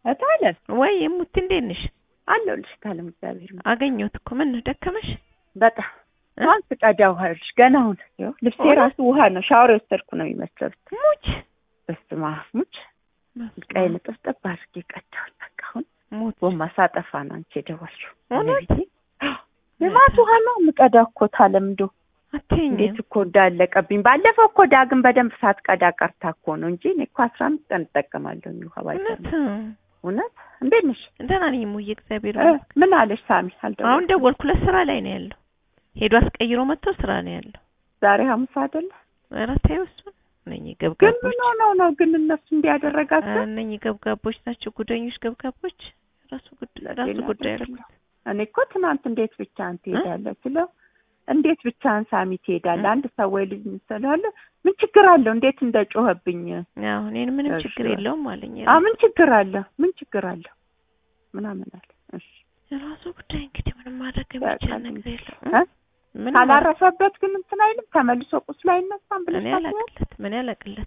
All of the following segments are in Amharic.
እታለም ወይ ሙት እንዴት ነሽ? አለሁልሽ እታለም እግዚአብሔር ይመስገን። አገኘሁት እኮ ምን ነው ደከመሽ? በጣም እ? አሁን ስቀዳ ውሃ ይኸውልሽ ገና አሁን ይኸው ልብሴ እውነት? ራሱ ውሃ ነው ሻወር የወሰድኩ ነው የሚመስለው። ሙች በስመ አብ ሙች ቀይ ንጥፍጥፍ አድርጌ ቀዳሁኝ። በቃ አሁን ሙት ጎማ ሳጠፋ ነው አንቺ የደወልሽው። እውነት? እመቤቴ የማት ውሃ ነው የምቀዳው እኮ እታለም እንደው እንዴት አትይኝም። እኮ እንዳለቀብኝ። ባለፈው እኮ ዳግም በደንብ ሳትቀዳ ቀርታ እኮ ነው እንጂ እኔ እኮ አስራ አምስት ቀን እጠቀማለሁ ውሃ እውነት ባይቀር። እውነት እንዴት ነሽ? ደህና ነኝ ሙዬ እግዚአብሔር እ፣ ይመስገን። ምን አለሽ ሳሚ? አልደወልኩም። አሁን ደወልኩለት ስራ ላይ ነው ያለው። ሄዶ አስቀይሮ መጥቶ ስራ ነው ያለው። ዛሬ ሐሙስ አይደለ? ኧረ ተይው እሱን እነኚህ ግን ገብጋቦች ምን ሆነው ነው ግን እነሱ እንዲያደረጋቸው? እነኚህ ገብጋቦች ናቸው፣ ጉደኞች ገብጋቦች። ራሱ ጉዳይ ራሱ ለጤና ጉዳይ አይደለም። ያደረኩት እኔ እኮ ትናንት እንዴት ብቻህን ትሄዳለህ ስለው እንዴት ብቻህን ሳሚ ትሄዳለህ? አንድ ሰው ወይ ልጅ ስላለ ምን ችግር አለው? እንዴት እንደጮኸብኝ ያው እኔን ምንም እሺ። ችግር የለውም አለኝ። አ ምን ችግር አለው? ምን ችግር አለው? ምናምን አለ። እሺ የራሱ ጉዳይ እንግዲህ ምንም ማድረግ የሚችል ያውቃል ነገር እንግዲህ። የለም። እ? ምንም ማድረግ- ካላረፈበት ግን እንትን አይልም ተመልሶ ቁስሉ አይነሳም ብለሽ እኔ ታስቢያለሽ? አላቅለት ምን ያላቅለት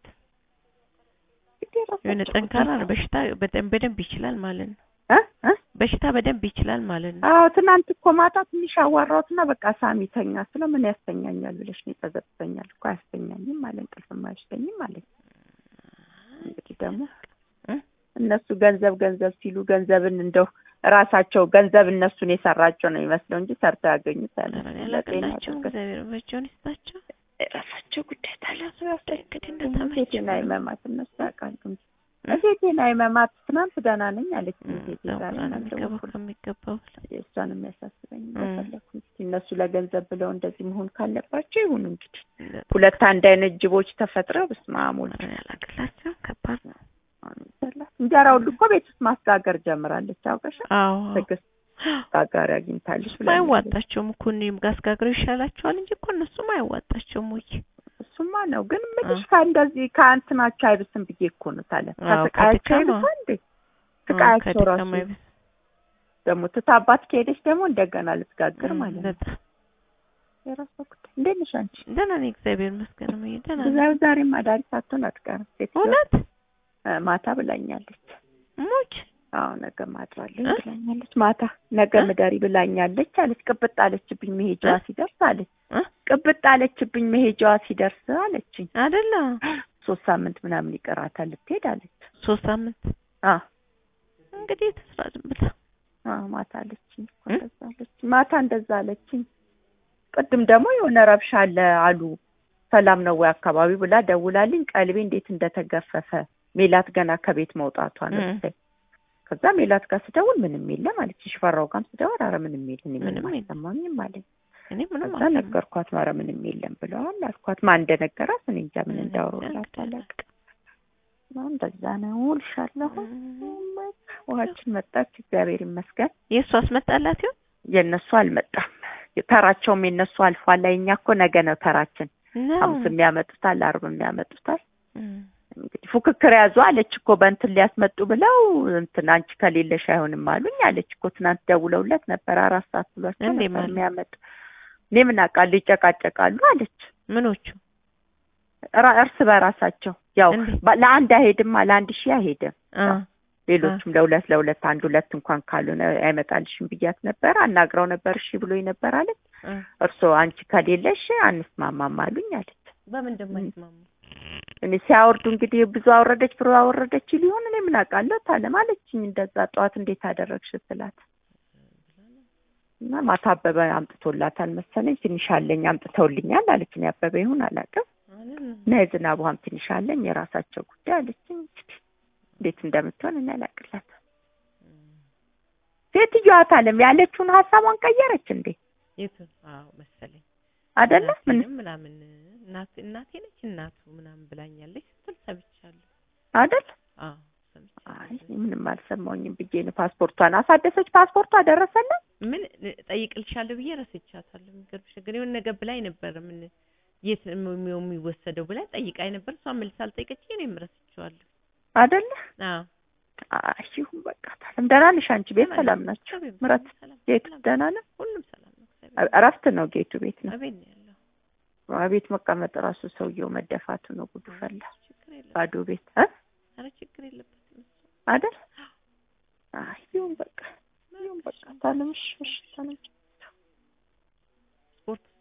እንግዲህ የራሳቸው የሆነ ጠንካራ ነው። ጉዳይ። በሽታ በደንብ በደንብ ይችላል ማለት ነው። እ? እ? በሽታ በደንብ ይችላል ማለት ነው። አዎ ትናንት እኮ ማታ ትንሽ አዋራሁትና በቃ ሳሚ ተኛ ስለ ምን ያስተኛኛል ብለሽ ነው ይጸዘብተኛል እኮ አያስተኛኝም አለ እንቅልፍም አይወስደኝም አለ እንግዲህ ደግሞ እ? እነሱ ገንዘብ ገንዘብ ሲሉ ገንዘብን እንደው ራሳቸው ገንዘብ እነሱን የሰራቸው ነው የሚመስለው እንጂ ሰርተው ያገኙት ያለ ኧረ እኔ አላቅላቸውም። እግዚአብሔር በእጃቸውን ይስጣቸው። የራሳቸው ጉዳይ ታዲያ ራሱ ያውጣኝ እንግዲህ እንደተመቸው ሴቴና ይመማት እነሱ ያውቃሉ እንጂ ሴቴና ይመማት ትናንት ደህና ነኝ አለች ሴቴ ዛሬ የሚገባው ናቸው ከሚገባው የእሷን የሚያሳስበኝ እ። እንደፈለኩ እስኪ እነሱ ለገንዘብ ብለው እንደዚህ መሆን ካለባቸው ይሁኑ እንግዲህ በላይ ሁለት አንድ አይነት ጅቦች ተፈጥረው በስመ አብ ወልድ እኔ አላቅላቸውም። ከባድ ነው። እንጀራ ሁሉ እኮ ቤት ውስጥ ማስጋገር ጀምራለች አውቀሻል አዎ ትዕግስት ጋጋሪ አግኝታለች ብላለች። አይዋጣቸውም እኮ እኔም ጋር አስጋግረው ይሻላቸዋል እንጂ እኮ እነሱም አይዋጣቸውም ወይ እሱማ ነው ግን ምልሽ ከእንደዚህ ከእንትናቸው አይብስም ብዬ እኮ ነው ታለ አዎ፣ ከስቃያቸው ከድካም አይብሳ እንዴ ስቃያቸው ከድካም ራሱ አይበስ- ደግሞ ትታባት ከሄደች ደግሞ እንደገና ልትጋግር ማለት ነው በጣም የራሷ ጉዳይ እንዴት ነሽ አንቺ ደህና ነኝ እግዚአብሔር ይመስገን። እምዬ ደህና ነኝ። ብዛው ዛሬም አዳሪ ሳትሆን አትቀርም ሴትዮ እውነት እ፣ ማታ ብላኛለች ሙች አዎ ነገ ማድራለኝ እ? ብላኛለች ማታ ነገ እ? ምደሪ ብላኛለች አለች ቅብጥ አለችብኝ መሄጃዋ እ? ሲደርስ አለች እ? ቅብጥ አለችብኝ መሄጃዋ ሲደርስ አለችኝ አይደለ ሶስት ሳምንት ምናምን ይቀራታል ልትሄድ አለች ሶስት ሳምንት አ እንግዲህ ተስራ ዝም ብላ አ ማታ አለችኝ እኮ እ? እንደዛ አለችኝ ማታ እንደዛ አለችኝ ቅድም ደግሞ የሆነ ረብሻ አለ አሉ ሰላም ነው ወይ አካባቢ ብላ ደውላልኝ ቀልቤ እንዴት እንደተገፈፈ ሜላት ገና ከቤት መውጣቷ ነው እ። ብታይ ከዛ ሜላት ጋር ስደውል ምንም የለም አለች ሽፈራው ጋርም ስደውል ኧረ ምንም የለም እኔ ምንም ምንም የለም። አልሰማኝም አለኝ እኔ ምንም ከዛ ነገርኳት ኧረ ምንም የለም ብለዋል አልኳት ማን እንደነገራት እኔ እንጃ ምን እንዳወሩላት አላውቅም እንደዛ ነው እልሻለሁ ውሃችን መጣች እግዚአብሔር ይመስገን የእሱ አስመጣላት ይሆን የእነሱ አልመጣም ተራቸውም የእነሱ አልፏል ላይ እኛ እኮ ነገ ነው ተራችን ነው ሐሙስም ያመጡታል አርብም ያመጡታል እም። እንግዲህ ፉክክር ያዙ አለች እኮ በእንትን ሊያስመጡ ብለው እንትን አንቺ ከሌለሽ አይሆንም አሉኝ አለች እኮ ትናንት ደውለውለት ነበር አራት ሰዓት ብሏቸው እንዴ ነበር ማለት? የሚያመጡ እኔ ምን አውቃለሁ ይጨቃጨቃሉ አለች ምኖቹ ራ- እርስ በራሳቸው ያው እንዴ? ባ- ለአንድ አይሄድም ለአንድ ሺህ አይሄድም አ ሌሎቹም ለሁለት ለሁለት አንድ ሁለት እንኳን ካልሆነ አይመጣልሽም ብያት ነበር አናግረው ነበር እሺ ብሎኝ ነበር አለች አ እርስዎ አንቺ ከሌለሽ አንስማማም አሉኝ አለች በምን እንደማይስማሙ እኔ ሲያወርዱ እንግዲህ ብዙ አወረደች ብሎ አወረደች ሊሆን እኔ ምን አውቃለሁ ታለም አለችኝ እንደዛ ጠዋት እንዴት አደረግሽ ስላት እና ማታ አበበ አምጥቶላታል መሰለኝ ትንሽ አለኝ አምጥተውልኛል አለችኝ አበበ ይሁን አላውቅም እና የዝናብ ውሃም ትንሽ አለኝ የራሳቸው ጉዳይ አለችኝ እንግዲህ እንዴት እንደምትሆን እኔ አላውቅላትም ሴትዮዋ ታለም ያለችውን ሀሳቧን ቀየረች እንዴ የቱን አዎ መሰለኝ አይደለ ምን እናቴንም ምናምን እናቴ እናቴ ነች እናቱ ምናምን ብላኛለች ስትል ሰምቻለሁ አይደል አዎ አይ ሰምቻለሁ እኔ ምንም አልሰማሁኝም ብዬ ነው ፓስፖርቷን አሳደሰች ፓስፖርቷ ደረሰልን ምን ጠይቅልሻለሁ ብዬ ረስቻታለሁ የሚገርምሽ ግን የሆነ ነገር ብላኝ ነበር ምን የት ነው የሚው- የሚወሰደው ብላ ጠይቃኝ ነበር እሷ መልስ አልጠየቀችኝ እኔም ረስቼዋለሁ አይደለ አዎ አይ ይሁን በቃ ታለም ደህና ነሽ አንቺ ቤት ደህና ሰላም ነኝ። ናቸው እግዚአብሔር ምረት ይመስገን ሰላም ጌቱ ሰላም። ደህና ነው ሁሉም ሰላም ነው እግዚአብሔር እረፍት ነው ጌቱ ቤት ነው አቤት ነው ያለው ቤት መቀመጥ ራሱ ሰውየው መደፋቱ ነው ጉዱ ፈላ ችግር የለም ባዶ ቤት እ ኧረ ችግር የለበትም እሱ አይደል ይሁን በቃ ይሁን በቃ ታለም እሺ እሺ ታለም